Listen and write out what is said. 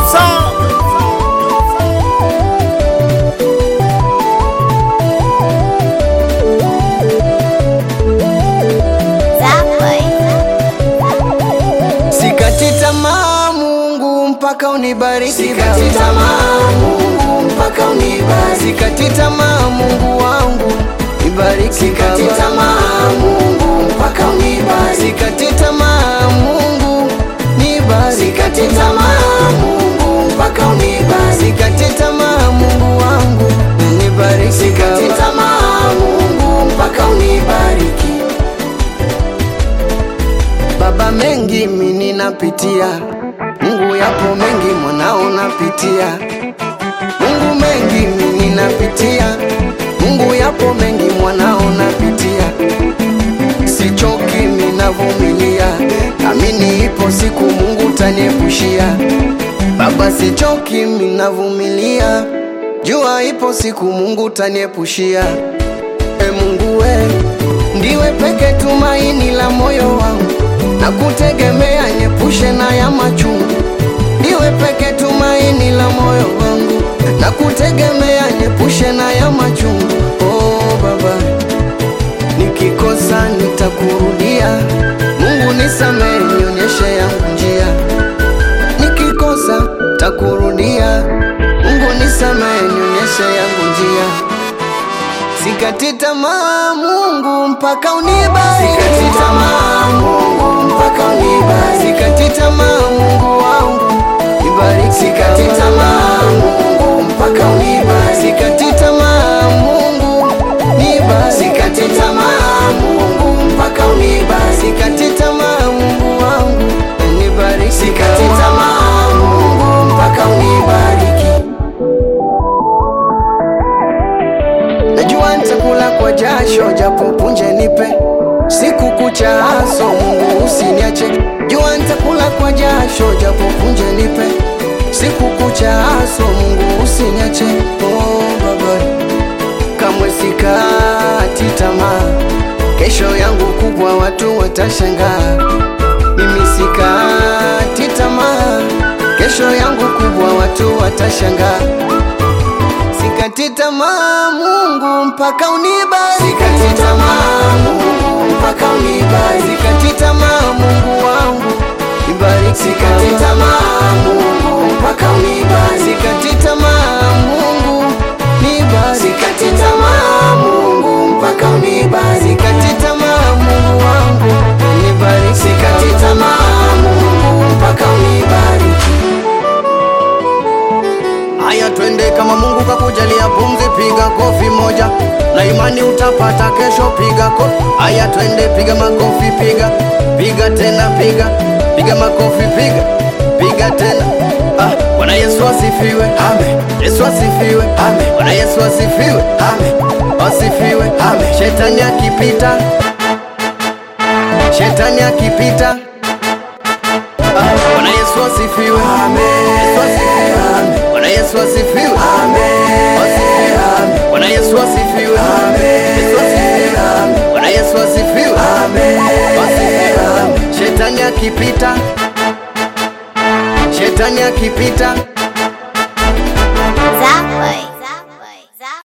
Sound. Sikati tamaa Mungu mpaka unibariki Sikati Baba. tamaa Mungu mpaka unibariki. Sikati tamaa Mungu wangu nibariki Sikati Baba. tamaa Mungu mpaka unibariki. Sikati tamaa Mungu nibariki Sikati tamaa Mungu mpaka unibariki. Sikati tamaa Mungu wangu nibariki Sikati Baba. tamaa Mungu mpaka unibariki. Baba, mengi mimi ninapitia, Mungu yapo mengi mwanao napitia, Mungu mengi mimi ninapitia, Mungu yapo mengi mwanao napitia, sichoki mimi navumilia, amini ipo siku Mungu taniepushia. Baba, sichoki mimi navumilia, jua ipo siku Mungu taniepushia. E Mungu we, ndiwe peke tumaini la moyo wangu, na kutegemea nyepushe na ya machungu. Ndiwe peke tumaini la moyo wangu, na kutegemea nyepushe na ya machungu. Oh Baba, nikikosa nitakurudia. Mungu nisamehe, nionyeshe yangu njia. Nikikosa takurudia. Mungu nisamehe, nionyeshe yangu njia. Sikati tamaa Mungu mpaka unibariki. Sikati tamaa Mungu mpaka unibariki. Sikati tamaa Mungu wangu nibariki. Sikati Baba. tamaa Mungu mpaka unibariki. Sikati tamaa Mungu nibariki. Sikati tamaa Mungu mpaka unibariki. Sikati tamaa Mungu wangu nibariki. Sikati Baba. tamaa Mungu mpaka unibariki. Najua nitakula kwa jasho japo punje nipe siku kucha haso Mungu usiniache. Jua nitakula kwa jasho japo punje nipe siku kucha haso Mungu usiniache. Oh Baba, kamwe sikati tamaa, kesho yangu kubwa watu watashangaa. Mimi sikati tamaa, kesho yangu kubwa watu watashangaa. Sikati tamaa Mungu mpaka unibariki. Sikati tamaa Mungu mpaka unibariki. Sikati tamaa Mungu wangu nibariki. Sikati Baba. tamaa Mungu mpaka unibariki. Sikati tamaa Mungu nibariki. Sikati tamaa Mungu mpaka unibariki. Sikati tamaa Mungu wangu nibariki. Sikati tamaa Mungu mpaka unibariki. Haya, twende kama Mungu kakujalia pumzi, piga kofi moja na imani utapata kesho. Piga kofi. Haya, twende, piga makofi, piga piga tena, piga piga makofi, piga piga tena. Ah, Bwana Yesu asifiwe, amen. Yesu asifiwe, amen. Bwana Yesu asifiwe, amen. Asifiwe, amen. Shetani akipita, shetani akipita Ah, Bwana Yesu asifiwe. Yesu asifiwe. Bwana Yesu asifiwe. Asifiwe. Bwana Yesu asifiwe. Yesu asifiwe. Bwana Yesu asifiwe. Asifiwe. Shetani akipita, shetani akipita